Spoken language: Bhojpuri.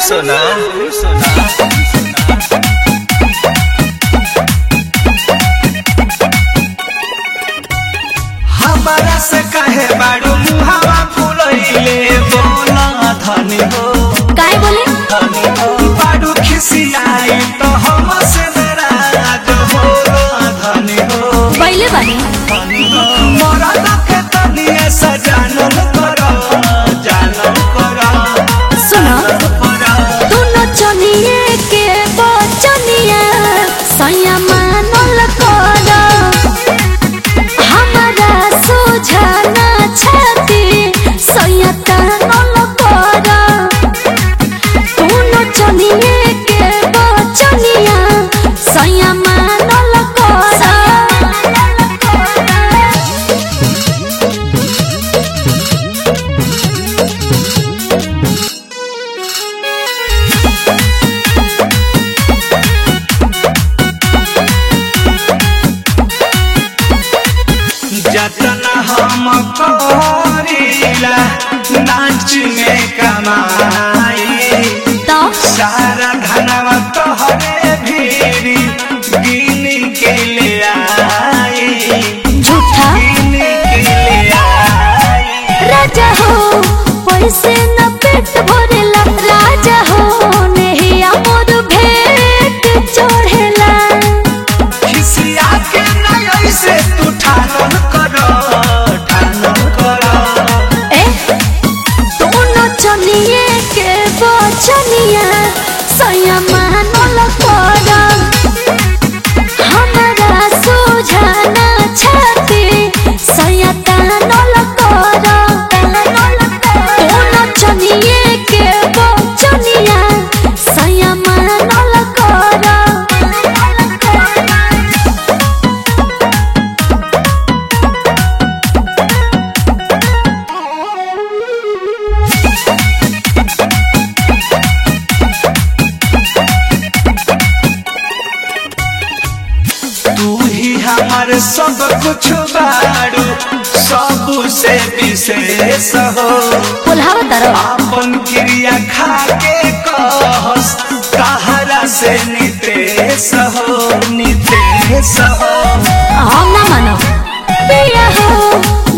सोना हमारा से कहे बाड़ू मुहावा फुलैले बोला धनी हो काय बोले धनी हो बाड़ू खिसियाई तो हम से नाराज हो धनी हो पहिले बानी धनी हो मोरा लखे तनिए सजानल करो जानल करो सुनो करो दुनो चनिए के बचनिया सैया मानल कर हमारा सुझाना छाती सैया तानल कर दुनो चनिए के बचनिया सैया मानल कर जतना हम करीला नाच में कमाई तो सारा धनवा तोहरे भीरी गिन के ले आई झूठा गिन के ले आई राजा हो पैसे न पेट भरेला राजा हो नेहिया मोर भेट चढ़ेला खिसिया के नय से तू ठानन करो ठानन करो ए दोनों चनिए के बचनिया सैया मानल कर हमारा सुझाना छाती सैया तानल कर दोनों चनिए के बचनिया सैया मानल कर तू ही हमार सब कुछ बाड़ू सब से विशेष हो बोलावा तरफ आपन क्रिया खा के कहस कहरा से नितेश हो नितेश हो हम ना मानो पिया हो